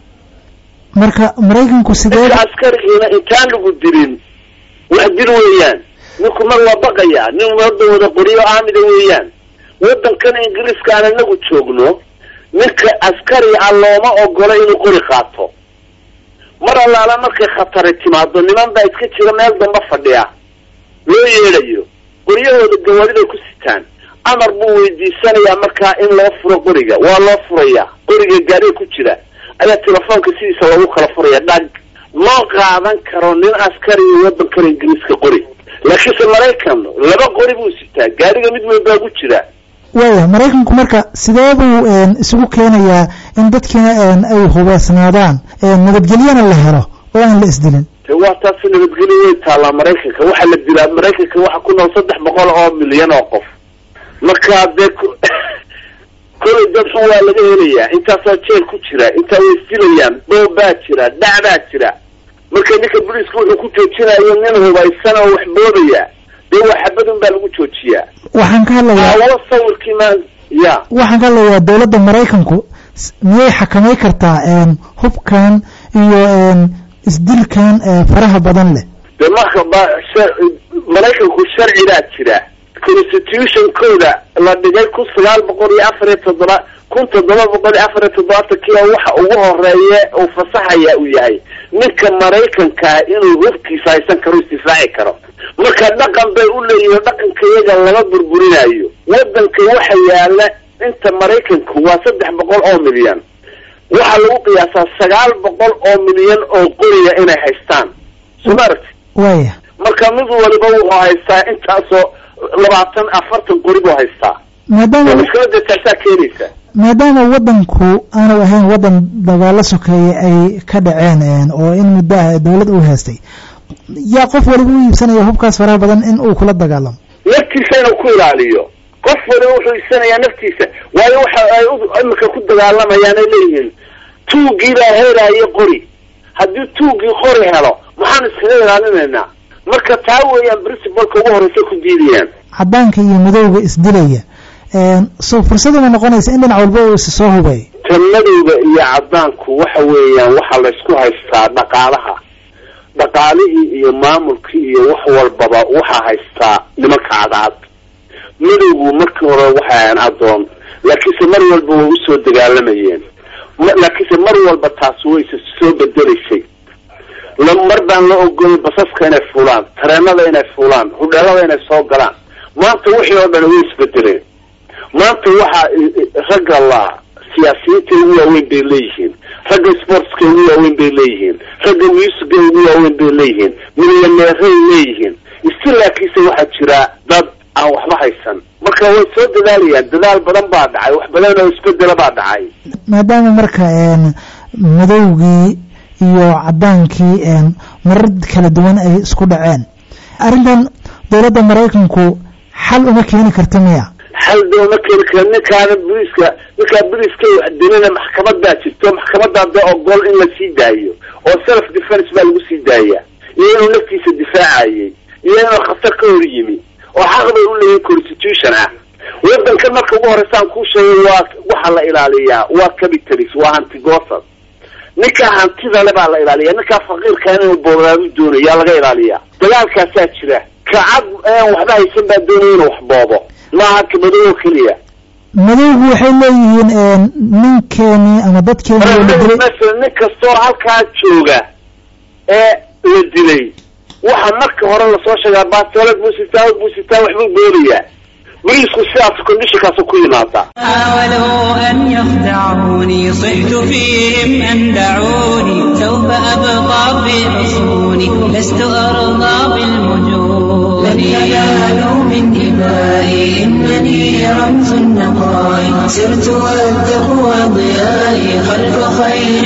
F: marka maraykanku sidee
E: ninka askarigiina intaan lagu dilin wax dil weeyaan ninku mar waa baqayaa nin waddan wada qoriyo aamida weeyaan waddankan ingiriiska aan inagu joogno ninka askari ah looma ogola inuu qori qaato mar allaala markay khatari timaado niman baa iska jira meel damba fadhiya loo yeedhayo qoryahooda gawaariday ku sitaan amar buu weydiisanayaa markaa in loo furo qoriga waa loo furayaa qoriga gaariga ku jira ayaa telefoonka sidiisa loogu kala furaya dhag loo qaadan karo nin askari waddankan ingiriiska qori laakiinse maraykan laba qori buu sitaa gaariga mid weyn baa ku jira
F: waaya maraykanku marka sidee buu isugu keenayaa in dadkiina ay hubeysnaadaan nabadgelyana la helo oo aan la isdilin
E: de waa taasi nabadgelyo way taallaa maraykanka waxaa la dilaa maraykanka waxaa ku nool saddex boqol oo milyan oo qof marka dee kolay dad xun waa laga helayaa intaasaa jeel ku jira intaa way isdilayaan doob baa jira dhac baa jira marka ninka boliiska wuxuu ku joojinayo nin hubaysan oo wax boodaya dee waa xabadun baa lagu joojiyaa
F: waxaan ka hadlayaa
E: awo sawirkii ma ya
F: waxaan ka hadlayaa dawladda maraykanku miyay xakamay kartaa hubkan iyo isdilkan faraha badan leh
E: de marka ba maraykanku sharci baa jira constitutionkooda la dhigay kun sagaal boqol iyo afar iyo toddoba kun toddoba boqol iyo afar iyo toddobaatankii oo waxa ugu horeeye uu fasaxaya uu yahay ninka maraykankaa inuu hubkiisa haysan karo isdifaaci karo marka dhaqan bay u leeyihiin dhaqanka iyaga lama burburinayo wadanka waxa yaala inta maraykanku waa saddex boqol oo milyan waxaa lagu qiyaasaa sagaal boqol oo milyan oo qoriya inay haystaan soo ma aragti
F: waaya
E: marka mid waliba wuxuu haystaa intaasoo labaatan afartan qori buu haystaa
F: maadaama
E: mushkilada taasaa keenaysa
F: maadaama wadanku aanu ahayn wadan dagaalo sokeeye ay ka dhaceen oo in muddo ah dowlad uu haystay yaa qof waliba u iibsanaya hubkaas faraha badan in uu kula dagaalamo
E: naftiisa inuu ku ilaaliyo qof waliba wuxuu iibsanayaa naftiisa waayo waxa ay u- imika ku dagaalamayaan ay leeyihiin tuugii baa heelaayo qori haddii tuugii qori helo maxaan iskaga ilaalinaynaa marka taa weeyaan principalka ugu horeysa ku diidayaan
F: cadaanka iyo madowga isdilaya so fursaduma noqonaysa in dhinac walba uu is soo hubay
E: tan madowga iyo cadaanku waxa weeyaan waxaa laysku haystaa dhaqaalaha dhaqaalihii iyo maamulkii iyo wax walbaba waxaa haystaa nimanka cadaad madowgu markii hore waxay ahayn adoon laakiinse mar walba way usoo dagaalamayeen ma- laakiinse mar walba taasi way is soo bedelaysay la mar baan la ogolay basaska inay fuulaan tareenada inay fuulaan hudheelada inay soo galaan maanta wixii oo dhan way isbedeleen maanta waxaa i- i- ragga la siyaasiyiinta ugu waaweyn bay leeyihiin ragga sportska ugu waaweyn bay leeyihiin ragga musica ugu waaweyn bay leeyihiin milyaneeray leeyihiin isi laakiinse waxaa jira dad aan waxba haysan marka way soo dadaalayaan dadaal badan baa dhacay wax badan oo isbedela baa dhacay
F: maadaama marka madowgii iyo cadaankii marar kala duwan ay isku dhaceen arrintan dowladda maraykanku xal uma keeni karta miya
E: xal dooma keeni kara ninkaana boliiska ninkaa boliiska wax dilina maxkamadaa jirto maxkamadaa dee ogol in la sii daayo oo self defence baa lagu sii daaya iyo inuu naftiisa difaacayay iyo inuu khatar ka hor yimi oo xaq bay u leeyihin constitution ah wadankan marka ugu horeysaan kuu sheegay waa waxaa la ilaaliyaa waa capitalist waa hantigosad ninkaa hantida le baa la ilaaliya ninkaa faqiirka inuu boobaadu doonayo yaa laga ilaaliyaa dagaalkaasaa jira kacad een waxba haysan baa doonaya inuu wax boobo maaha kabadow oo keliya
F: madowgu waxay leeyihiin ninkeeni ama dadkeeni oo la dilay
E: masalan nin kastoo halkaa jooga ee la dilay waxa marka hore lasoo sheegaa bastoolad buu sitaa buu sitaa waxbuu boobayaa boliisku sidaas conditionkaas ku yimaada
A: حاولوا أن يخدعوني صحت فيهم أن دعوني سوف أبقى في حصوني لست أرضى بالمجون لن ينالوا من دمائي إنني رمز النقاء سرت والتقوى ضيائي خلف خير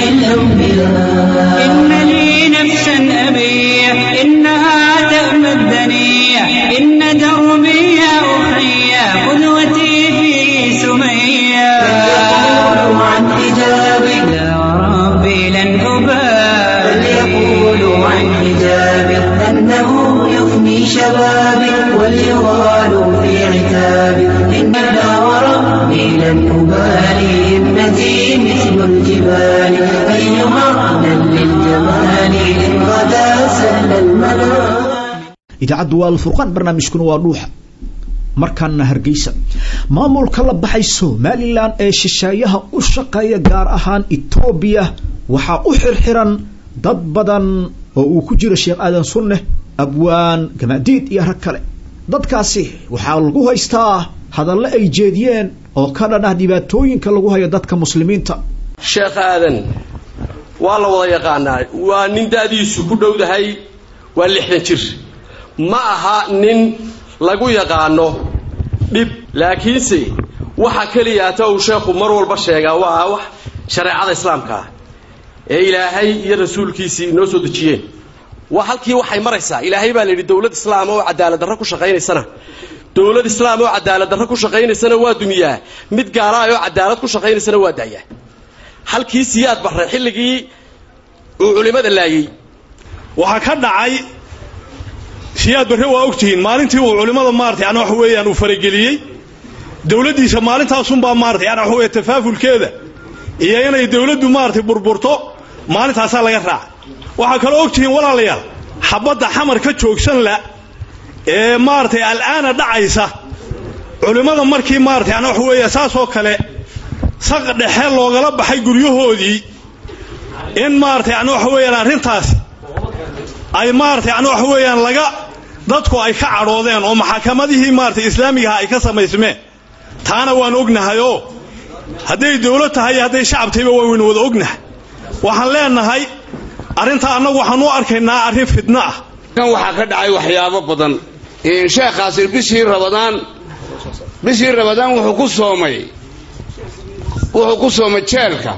A: الأنبياء إن لي نفسا أبيع إنها تأمى الدنيا إن دربي يا أخي قدوتي في سمية فليقولوا عن حجابي لا وربي لن أبالي فليقولوا عن حجابي أنه يفني شبابي وليغالوا في عتابي إن لا وربي لن أبالي ابنتي مثل الجبال أي معنى للجمال إن غدا سهل المنام
B: idaacaddu waa alfurqaan barnaamijkuna waa dhuuxa markaana hargeysa maamulka la baxay somalilan ee shisheeyaha u shaqeeya gaar ahaan etoobiya waxaa u xirxiran dad badan oo uu ku jiro sheekh aadan sunneh abwaan gamaadiid iyo rag kale dadkaasi waxaa lagu haystaa hadallo ay jeediyeen oo ka dhan ah dhibaatooyinka lagu hayo dadka muslimiinta
G: sheekh aadan waa la wada yaqaanaa waa nin da'diisu ku dhowdahay waa lixdan jir ma aha nin lagu yaqaano dhib laakiinse waxa keliyaata uu sheekhu mar walba sheegaa waa wax shareecada islaamka ah ee ilaahay iyo rasuulkiisii inoo soo dejiyeen waa halkii waxay maraysaa ilaahay baa la yidhi dowlad islaam oo cadaalad darro ku shaqaynaysana dowlad islaam oo cadaalad darro ku shaqaynaysana waa dumiyaa mid gaalaay oo cadaalad ku shaqaynaysana waa daayaa halkii siyaad barre xilligii uu culimmada laayey
H: waxaa ka dhacay siyaad barre waa ogtihiin maalintii uu culimmada maarata yani waxa weeyaan uu farageliyey dowladdiisa maalintaasunbaa maarata yani waxa weeye tafaafulkeeda iyo inay dowladdu maaratay burburto maalintaasaa laga raaca waxaa kaloo ogtihiin walaalayaal xabadda xamar ka joogsan la ee maaragtay al'aana dhacaysa culimmada markii maarata yani waxa weeye saasoo kale saq dhexe loogala baxay guryahoodii in maarata yani waxa weeyaan arrintaasi ay maarata yani waxa weeyaan laga dadku ay ka cadhoodeen oo maxakamadihii maarata islaamigaha ay ka samaysmeen taana waan ognahay oo hadday dawlad tahay iyo hadday shacab tahayba waynu wada ognahay waxaan leenahay arrintaa annagu waxaan u arkaynaa arrin fidno ah
I: kan waxaa ka dhacay waxyaabo badan sheekhaasi bishii rabadaan bishii rabadaan wuxuu ku soomay wuxuu ku soomay jeelka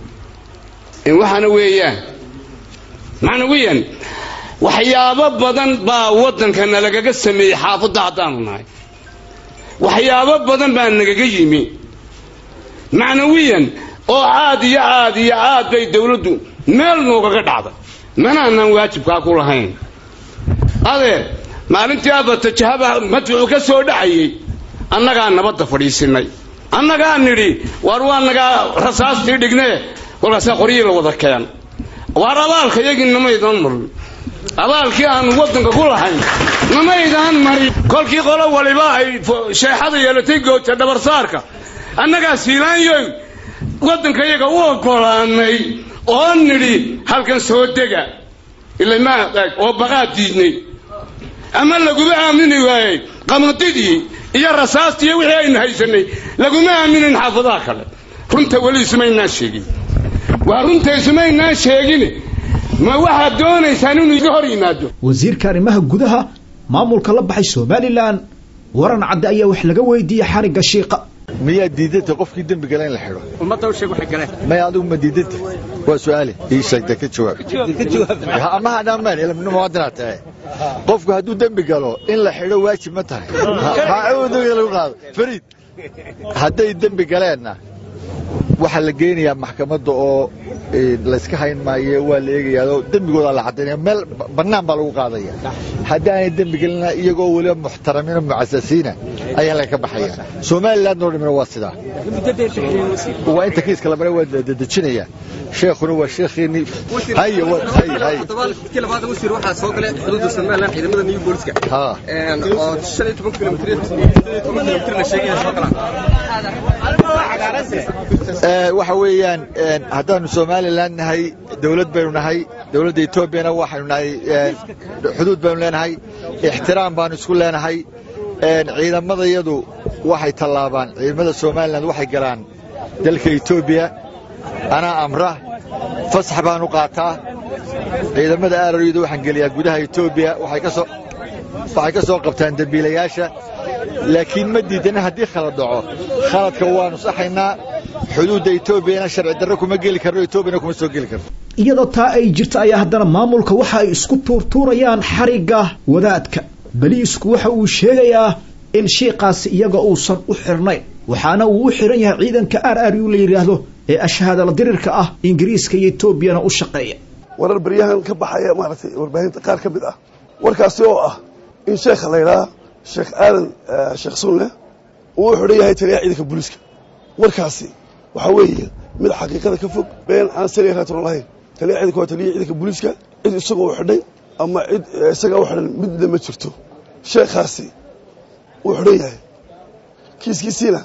I: waxaana weeyaan macnawiyan waxyaabo badan baa waddankana lagaga sameeyey xaafadda haddaanu nahay waxyaabo badan baa nagaga yimi macnawiyan oo aad iyo aad iyo aad bay dawladdu meel noogaga dhacday manaanan waajibkaa ku lahayn adeer maalintii abatajahaba madfucu ka soo dhacayey annagaa nabadda fadhiisinay annagaa nidhi waar waa nagaa rasaastii dhignee kolkaasaa qoryii la wada keen waar abaalka yagii namaydaan marin abaalkii aanu waddanka ku lahayn namaydaan marin kolkii qolo waliba ay sheexada yeelatay gooja dhabarsaarka annagaa siilaanyoy waddanka iyaga u oggolaanay oo nidhi halkan soo dega ilamaa oo baqaad diidnay ama laguma aamini waayey qamadidii iyo rasaastii iyo wixii aynu haysanay laguma aaminin xaafadaha kale runta weli isumaynaan sheegin waa runta isumaynaan sheegin ma waxaad doonaysaan inuu iga hor yimaado
B: wasiirka arrimaha gudaha maamulka la baxay somalilan waran cadde ayaa wax laga weydiiyey xarigga shiiqa
J: miyaa diidanta qofkii dembi gala in la xidho
K: ummadda u sheeg waxay galeen
J: maya adigu ma diidanta waa su'aale ii sheegta ka jawaab ama hadhamaan ilmina muwaadinaad tahay qofku hadduu dembi galo in la xidho waajib ma tahay dembiga lagu qaado fariid hadday dembi galeenna waxaa la geynayaa maxkamadda oo layska hayn maayo waa la eegayaa dembigoodaa la caddaynaya meel bannaan baa lagu qaadaya haddaanay dembi gelina iyagoo weliba muxtaramiina mucasasiina ayaa laga ka baxaya somaliland oo dhamina waa sidaa waa inta kiiska lamare waa dedejinaya sheekhuna waa sheekhiinii haye hay hay
K: kii labaad wasiir waxaa soo galay xuduudda somaliland ciidamada new booliska
J: ha
K: oo shan iyo toban kilomitr kilomitr la sheegaya soo galaan
J: waxa weeyaan haddaanu somalilan nahay dawlad baynu nahay dawladda etoobiyana waxaynu nahay xuduud baynu leenahay ixtiraam baanu isku leenahay ciidamadayadu waxay tallaabaan ciidamada somalilan waxay galaan dalka etoobiya anaa amra fasax baan u qaataa ciidamada aarariyadu waxaan geliyaa gudaha etoobiya waxay ka soo waxay ka soo qabtaan dembiilayaasha laakiin ma diidana haddii khalad dhaco khaladka waanu saxaynaa xuduudda etoobiyana sharci darro kuma geli karno etoobiyana kuma soo geli karno
B: iyadoo taa ay jirta ayaa haddana maamulka waxa ay isku tuurtuurayaan xarigga wadaadka beliisku waxa uu sheegayaa in shiiqaasi iyaga uusan u xirnayn waxaana uu u xiran yahay ciidanka r r u la yidhaahdo ee ashhaadala dirirka ah ingiriiska iyo etoobiyana u shaqeeya
L: warar baryahan ka baxaya maaragtay warbaahinta qaar ka mid ah warkaasi oo ah in sheekha la yidhaha sheekh aadan sheekh sunle uu u xidhan yahay taliyaha ciidanka booliiska warkaasi waxaa weeye mid xaqiiqada ka fog been aan sariya raatron lahayn taliyaha ciidanka waa taliyaha ciidanka booliiska cid isagoo u xidhay ama cid isagaa u xidhan midna ma jirto sheekhaasi wuu xidhan yahay kiiskiisiina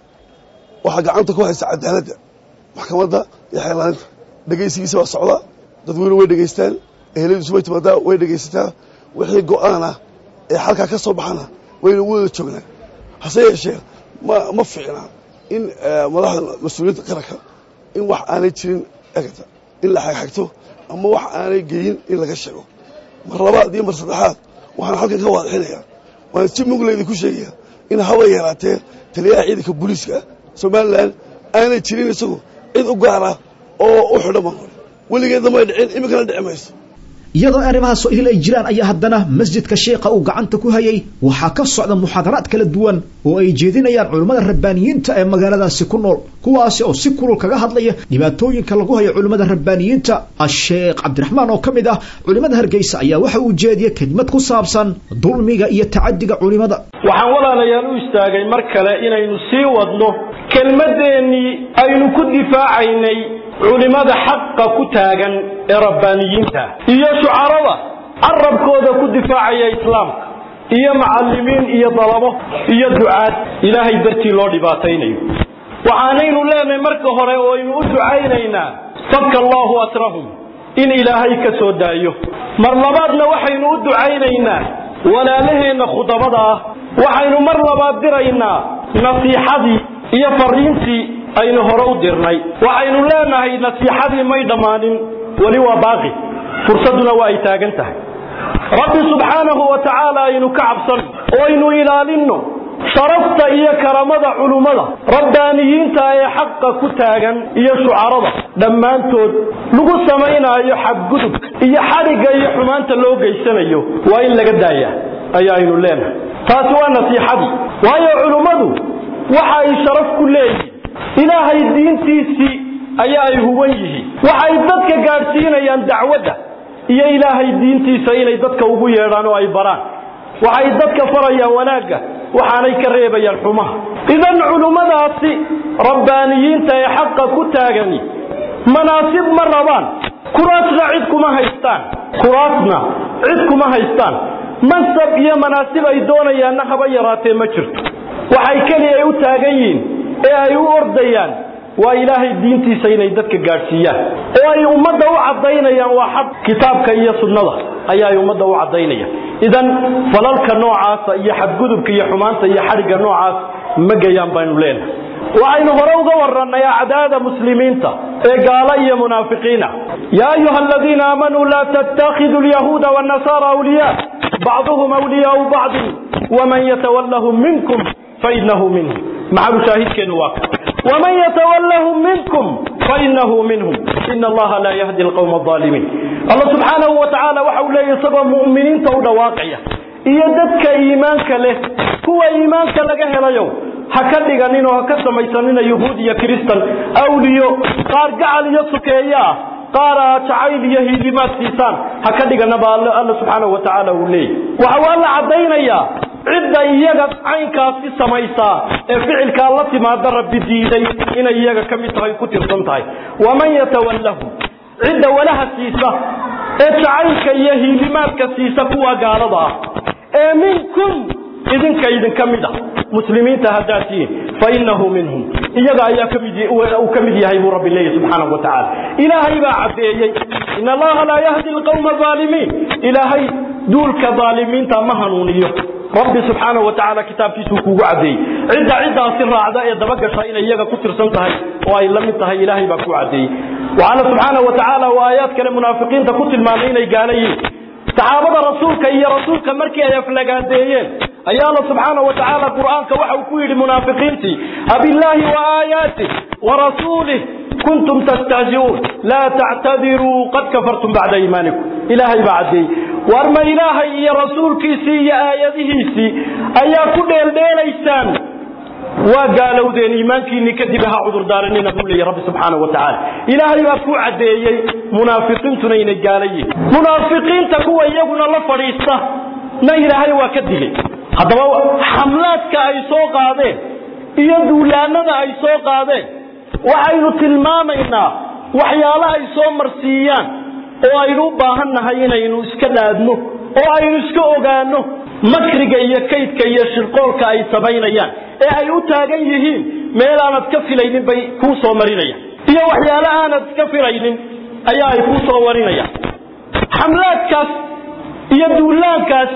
L: waxaa gacanta ku haysta cadaaladda maxkamadda iyo xeelaaninta dhegaysigiisa waa socda dadweyne way dhegaystaan eheladiisu way timaadaa way dhegaysataa wixii go'aan ah ee xalkaa ka soo baxana wayna u wada joognaa hase yeeshee ma ma fiicna in madaxda mas-uuliyadda qaranka in wax aanay jirin egata in la xagxagto ama wax aanay geyin in laga sheego mar labaad iyo mar saddexaad waxaan halkan ka waadixinayaa waan si mugleydi ku sheegaya in haba yaraatee taliyaha ciidanka booliiska somalilan aanay jirin isagu cid u gaara oo u xidho ma weligeedna may dhicin iminkana dhici mayso
B: iyadoo arrimahaas oo ihil ay jiraan ayaa haddana masjidka sheekha uu gacanta ku hayay waxaa ka socda muxaadaraad kala duwan oo ay jeedinayaan culimmada rabbaaniyiinta ee magaaladaasi ku nool kuwaasi oo si kulul kaga hadlaya dhibaatooyinka lagu hayo culimmada rabbaaniyiinta asheekh cabdiraxmaan oo ka mid ah culimmada hargeysa ayaa waxa uu jeediyey kelimad ku saabsan dulmiga iyo tacadiga culimmada
M: waxaan walaalayaal u istaagay mar kale inaynu sii wadno kelmaddeenii aynu ku difaacaynay culimmada xaqa ku taagan ee rabbaaniyiinta iyo shucarada carabkooda ku difaacaya islaamka iyo macallimiin iyo dalabo iyo ducaad ilaahay dartii loo dhibaataynayo waxaanaynu leenahay marka hore oo aynu u ducaynaynaa faka allahu asrahum in ilaahay ka soo daayo mar labaadna waxaynu u ducaynaynaa walaalaheenna khudabada ah waxaynu mar labaad diraynaa nasiixadii iyo fariintii aynu hore u dirnay waxaynu leenahay nasiixadii may dhammaanin weli waa baaqi fursadduna waa ay taagan tahay rabbi subxaanahu wa tacaala aynu ka cabsan oo aynu ilaalinno sharafta iyo karamada culummada rabbaaniyiinta ee xaqa ku taagan iyo shucarada dhammaantood lagu samaynaayo xadgudub iyo xadhigga iyo xumaanta loo geysanayo waa in laga daaya ayaaynu leenahay taasi waa nasiixadii waayo culummadu waxa ay sharaf ku leeyihin ilaahay diintiisii ayaa ay huban yihiin waxay dadka gaadhsiinayaan dacwadda iyo ilaahay diintiisa inay dadka ugu yeedhaan oo ay baraan waxay dadka farayaan wanaagga waxaanay ka reebayaan xumaha idan culummadaasi rabbaaniyiinta ee xaqa ku taagani manaasib ma rabaan kuraasna cid kuma haystaan kuraasna cid kuma haystaan mansab iyo manaasib ay doonayaanna haba yaraatee ma jirto waxay keliya ay u taagan yihiin ee ay u ordayaan waa ilaahay diintiisa inay dadka gaadhsiiyaan oo ay ummadda u caddaynayaan waa xaq kitaabka iyo sunnada ayaa ay ummadda u caddaynayaan idan falalka noocaasa iyo xadgudubka iyo xumaanta iyo xadhigga noocaas ma gayaan baynu leenahay waxaynu hore uga warannay acdaada muslimiinta ee gaala iyo munaafiqiina yaa ayuha aladiina aamanuu laa tattakhidu lyahuuda wاnnasaara awliyaa bacduhum awliyaau bacdin waman yatawallahum minkum fainahu minhum maxalu shaahidkeenu waa ومن يتولهم منكم فإنه منهم إن الله لا يهدي القوم الظالمين الله سبحانه وتعالى وحول لا يصبى مؤمنين تود واقعية iyo dadka iimaanka leh kuwa iimaanka laga helayo ha ka dhiganin oo ha ka samaysanina yuhuud iyo kristan awliyo qaar gacal iyo sukeeya ah qaar aa jacayl iyo hiilimaad siisaan ha ka dhiganaba all alla subxaanahu wa tacaala uu leeyahy waxa waa la caddaynayaa cidda iyaga caynkaasi samaysaa ee ficilkaa la timaada rabbi diiday inay iyaga ka mid tahay ku tirsan tahay waman yatawallahu cidda walaha siisa ee jacaylka iyo hiilimaadka siisa kuwa gaalada ah ee minkum idinka idinka mid ah muslimiinta haddaad tihiin fainahu minhum iyaga ayaa kamid uu ka mid yahay buu rabbi leeyahy subxaanahu wa tacaala ilaahay baa caddeeyey in allaha laa yahdi alqawma aalimiin ilaahay duulka aalimiinta ma hanuuniyo rabbi subxaanahu wa tacaala kitaabkiisuu kuugu caddeeyey cidda ciddaasi raacda ee dabagasha inay iyaga ku tirsan tahay oo ay la mid tahay ilaahay baa ku caddeeyey waxaana subxaanahu wa tacaala uu aayaad kale munaafiqiinta ku tilmaamay inay gaala yihiin saxaabada rasuulka iyo rasuulka markii ay aflagaadeeyeen ayaa alla subxaanahu wa tacaala qur'aanka waxa uu ku yidhi munaafiqiintii abillaahi wa aayaatih wa rasuulih kuntum tastahzi'uun laa tactadiruu qad kafartum bacda iimaanikum ilaahay baa caddeeyey war ma ilaahay iyo rasuulkiisii iyo aayadihiisii ayaa ku dheeldheelaysaan waa gaalowdeen iimaankiinii kadib ha cudurdaaranina buu leeyahy rabbi subxaanahu wa tacaala ilaahay baa ku caddeeyey munaafiqiintuna inay gaala yihiin munaafiqiinta kuwa iyaguna la fadhiista na ilaahay waa ka digay haddaba xamlaadka ay soo qaadeen iyo duulaanada ay soo qaadeen waxaynu tilmaamaynaa waxyaala ay soo marsiiyaan oo aynu u baahan nahay inaynu iska dhaadno oo aynu iska ogaano makriga iyo kaydka iyo shirqoolka ay samaynayaan ee ay u taagan yihiin meel aanad ka filaynin bay kuu soo marinayaan iyo waxyaale aanad iska filaynin ayaa ay kuu soo warinayaan xamlaadkaas iyo duulaankaas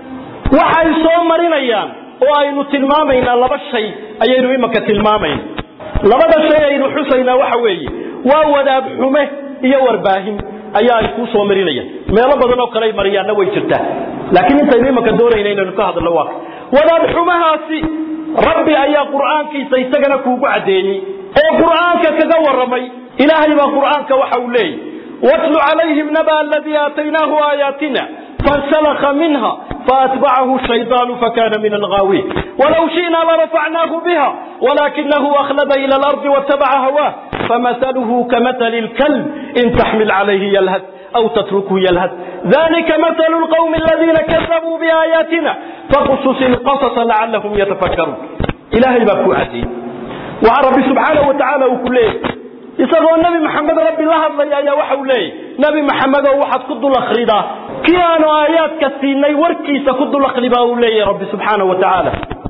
M: waxay soo marinayaan oo aynu tilmaamaynaa laba shay ayaynu imanka tilmaamayna labada shay aynu xusaynaa waxa weeye waa wadaad xume iyo warbaahin ayaa ay kuu soo marinayaan meelo badan oo kale ay mariyaanna way jirtaa laakiin intaynu imanka doonayna inaynu ka hadalno waa wadaad xumahaasi rabbi ayaa qur'aankiisa isagana kuugu caddeeyey oo qur'aanka kaga warramay ilaahay baa qur'aanka waxa uu leeyahy watlu calayhim naba aladii aataynaahu aayaatina فانسلخ منها فأتبعه الشيطان فكان من الغاوين ولو شئنا لرفعناه بها ولكنه أخلد إلى الأرض واتبع هواه فمثله كمثل الكلب إن تحمل عليه يلهث أو تتركه يلهث ذلك مثل القوم الذين كذبوا بآياتنا فقصص القصص لعلهم يتفكرون إلهي بكو عزيز وعن ربي سبحانه وتعالى وكله isagoo nabi maxamed rabbi la hadlaya ayaa waxa uu leeyahy nabi maxamed oo waxaad ku dul akhridaa kii aanu aayaadka siinay warkiisa ku dulaqli baa uu leeyahay rabbi subxaanahu wa tacaala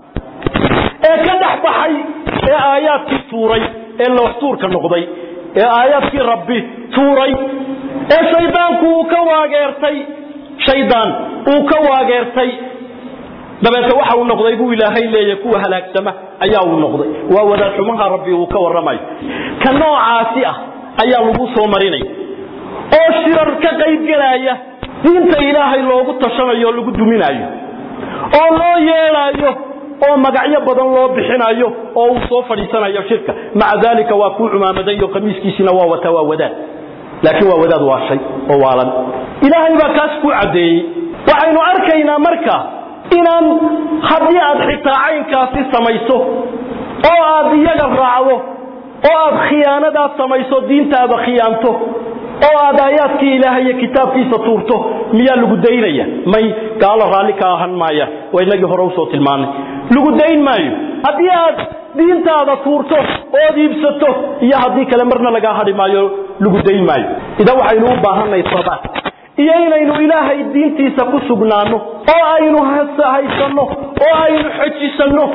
M: ee ka dhex baxay ee aayaadkii tuuray ee looxtuurka noqday ee aayaadkii rabbi tuuray ee shaydaanku uu ka waageertay shaydaan uu ka waageertay dabeete waxa uu noqday buu ilaahay leeyahay kuwa halaagsama ayaa uu noqday waa wadaad xumaha rabbi uu ka warramayo ka noocaasi ah ayaa lagu soo marinaya oo shirar ka qayb gelaya diinta ilaahay loogu tashanayo oo lagu duminayo oo loo yeelaayo oo magacyo badan loo bixinayo oo uu soo fadhiisanayo shirka maca daalika waa kuu cumaamadayo khamiiskiisina waa wata waa wadaad laakiin waa wadaad waa shay oo waalan ilaahay baa kaas ku caddeeyey waxaynu arkaynaa marka inaan haddii aad xitaa caynkaasi samayso oo aad iyaga raacdo oo aad khiyaanadaad samayso diintaada khiyaanto oo aad aayaadkii ilaahay iyo kitaabkiisa tuurto miyaa lagu daynaya may gaalo raalli ka ahan maaya waa inagii hore usoo tilmaanay lagu dayn maayo haddii aad diintaada tuurto ood iibsato iyo haddii kale marna lagaa hadhi maayo lagu dayn maayo idan waxaynu u baahanay sabaat iyo inaynu ilaahay diintiisa ku sugnaano oo aynu haysanno oo aynu xojisanno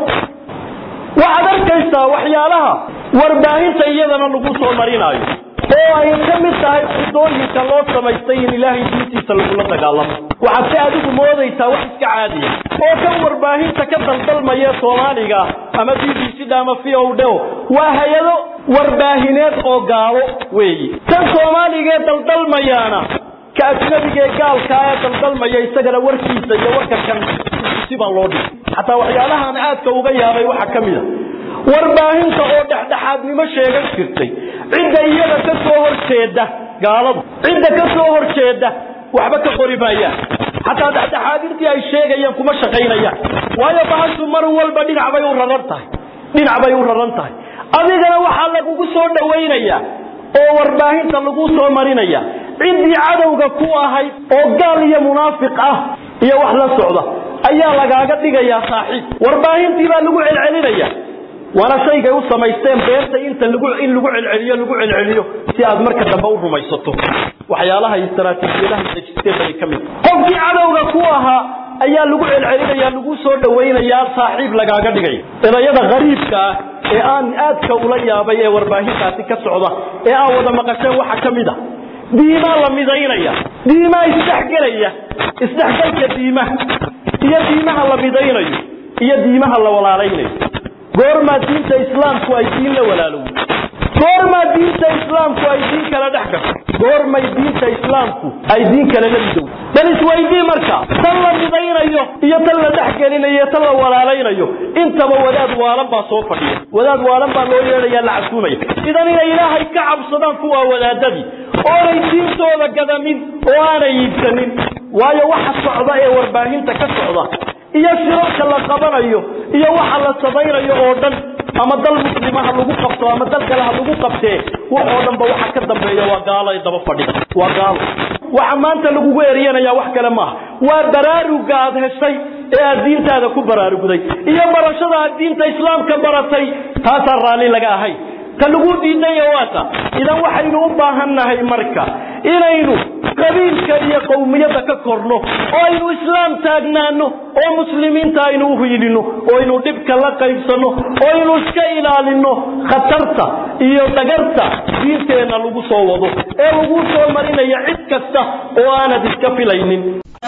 M: waxaad arkaysaa waxyaalaha warbaahinta iyadana lagu soo marinaayo oo ay ka mid tahay xudooyinka loo samaystay in ilaahay diintiisa lagula dagaalamo waxaad si adigu moodaysaa wax iska caadiya oo kan warbaahinta ka daldalmaya soomaaliga ama b b c da ama v o d waa hay-ado warbaahineed oo gaalo weeyi tan soomaaligaee daldalmayaana ka ajnabiga ee gaalkaa ee daldalmaya isagana warkiisa iyo warka kan sibaa loo dhigay xataa waxyaalahaan aadka uga yaabay waxaa ka mid a warbaahinta oo dhexdhexaadnimo sheegan jirtay cidda iyada ka soo horjeeda gaaladu cidda ka soo horjeeda waxba ka qori maayaan xataa dhexdhexaadintii ay sheegayaan kuma shaqaynayaan waayo bahashu mar walba dhinac bay u raran tahay dhinac bay u raran tahay adigana waxaa lagugu soo dhawaynayaa oo warbaahinta lagu soo marinaya ciddii cadowga ku ahayd oo gaal iyo munaafiq ah iyo wax la socda ayaa lagaaga dhigayaa saaxiib warbaahintii baa lagu celcelinaya waana shaygay u samaysteen beerta inta lagu in lagu celceliyo lagu celceliyo si aad marka dambe u rumaysato waxyaalaha istaraatiijiyadaha dejisteen bay ka mid qofkii cadowga ku ahaa ayaa lagu celcelinaya lagu soo dhawaynayaa saaxiib lagaaga dhigaya erayada qariibka ah ee aan aadka ula yaabay ee warbaahintaasi ka socda ee aan wada maqasheen waxa ka mid a diimaa la midaynaya diimaa isdhexgelaya isdhexgalka diimaha iyo diimaha la midaynayo iyo diimaha la walaalaynayo goormaa diinta islaamku ay diin la walaalowdo goormaa diinta islaamku ay diin kala dhex gasho goormay diinta islaamku ay diin kale la midowdo bal isweydii marka tan la midaynayo iyo tan la dhexgelinayo iyo tan la walaalaynayo intaba wadaad waalan baa soo fadhiya wadaad waalan baa loo yeedhaya la casuumaya idan inay ilaahay ka cabsadaan kuwa wadaadadii oonay diintooda gadamin oo aanay iibsanin waayo waxa socda ee warbaahinta ka socda iyo shirarka la qabanayo iyo waxa la samaynayo oo dhan ama dal muslimaha lagu qabto ama dal kale ha lagu qabtee waxoo dhanba waxa ka dambeeya waa gaalo ay daba fadhida waa gaalo waxa maanta lagugu eryanaya wax kale maaha waa baraaruga aad heshay ee aad diintaada ku baraarugday iyo barashada aad diinta islaamka baratay taasaan raalli laga ahayn ta lagu diidaya waata idan waxaynu u baahannahay marka inaynu qabiilka iyo qowmiyadda ka korno oo aynu islaam taagnaano oo muslimiinta aynu u hiilino oo aynu dhibka la qaybsanno oo aynu iska ilaalino khatarta iyo dhagarta diinteenna lagu soo wado ee lagu soo marinaya cid kasta oo aanad iska filaynin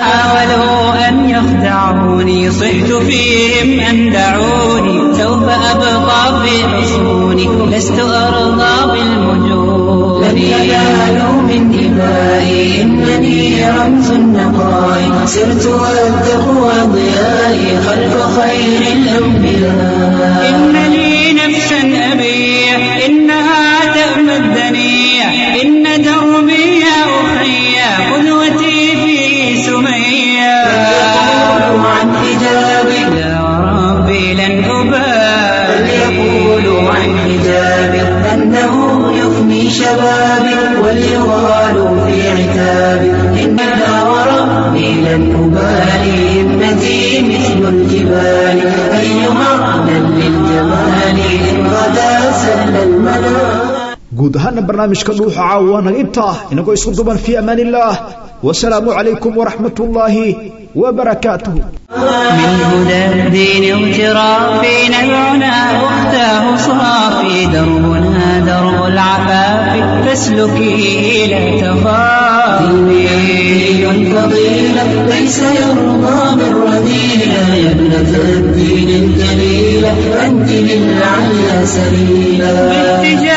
A: حاولوا أن يخدعوني صحت فيهم أن دعوني سوف أبقى في حصوني لست أرضى بالمجون لن ينالوا من دمائي إنني رمز النقاء سرت والتقوى ضيائي خلف خير الأنبياء إن لي نفسا أبيع إنها تأمى الدنيا إن دربي يا أخي قدوتي في سميا فليقولوا عن حجابي لا وربي لن أبالي فليقولوا عن حجابي أنه يفني شبابي وليغالوا في عتابي إن لا وربي لن أبالي ابنتي مثل الجبال أيها من للجمال إن غدا سل المنام
B: guud ahaana barnaamijka dhuuxa caawa waa naga intaa inagoo isku duban fii amaan illaah wasalaamu calaykum waraxmat ullaahi وبركاته
A: من هدى الدين اغترافي نبعنا أختاه صافي دربنا درب العفاف فاسلكي لا تخافي
N: دين فضيلة ليس يرضى من رذيلة يا ابنة الدين الجليلة أنت للعلى سبيلا